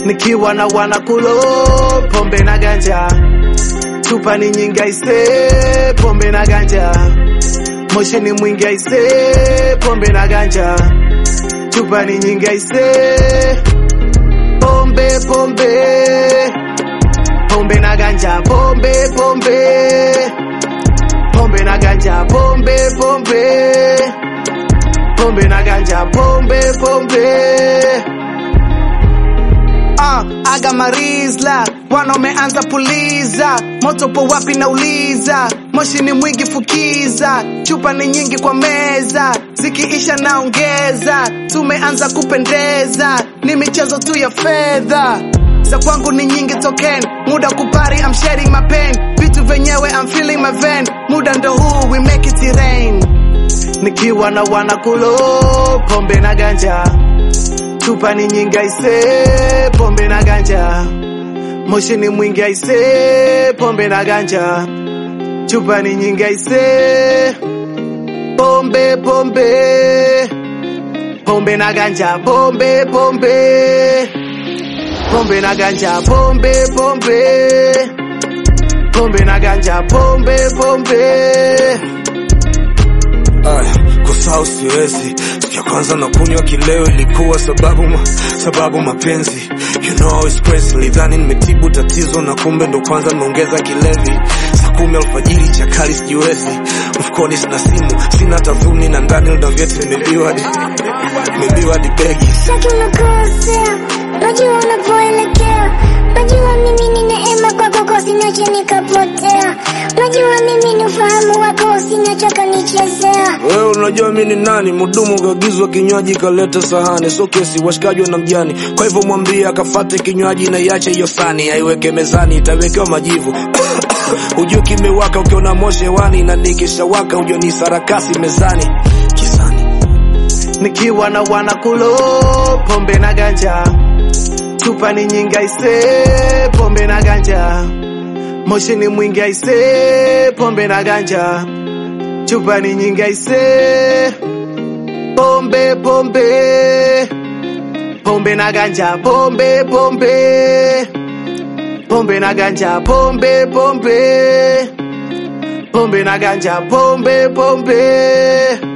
nikiwa na wanakulo pombe na ganja chupa ni nyingi aise pombe na ganja moshi ni mwingi aise pombe na ganja chupa ni nyingi aise pombe pombe pombe na ganja pombe pombe pombe na ganja pombe pombe pombe na ganja pombe pombe Ah, aga marizla bwana umeanza puliza moto po wapi nauliza moshi ni mwingi fukiza chupa ni nyingi kwa meza zikiisha naongeza tumeanza kupendeza ni michezo tu ya fedha za kwangu ni nyingi token muda kupari I'm shedding my pain vitu venyewe I'm feeling my vein muda ndo huu we make it rain nikiwa na wanakulo pombe na ganja chupa ni nyingi aise pombe na ganja moshi ni mwingi aise pombe na ganja chupa ni nyingi aise pombe pombe pombe na ganja pombe pombe pombe na ganja pombe pombe pombe na ganja pombe pombe Aya, kusahau siwezi. Siku ya kwanza na kunywa kileo ilikuwa sababu ma, sababu mapenzi. You know it's crazy. Nilidhani nimetibu tatizo na kumbe ndo kwanza nimeongeza kilevi. Saa kumi alfajiri chakali sijiwezi. Mfukoni sina simu, sina tafuni na ndani ndo vyeti nimebiwa hadi nimebiwa hadi begi. Sitaki unakosea, najua unapoelekea, najua mimi ni neema kwako, kwa usiniache nikapotea, najua mimi ni ufahamu wako, usiniache ukanichezea. Wewe unajua mimi ni nani? Mhudumu kaagizwa kinywaji kaleta sahani, so kesi washikaji na mjani. Kwa hivyo mwambie akafate kinywaji na iache hiyo sani, aiweke mezani, itawekewa majivu. Ujue kimewaka ukiona moshi hewani, na nikishawaka ujue ni sarakasi mezani kizani. nikiwa na wanakulo pombe na ganja chupa ni nyingi aise pombe na ganja moshi ni mwingi aise pombe na ganja chupa ni nyingi aise pombe pombe pombe na ganja pombe pombe pombe na ganja pombe pombe pombe na ganja pombe pombe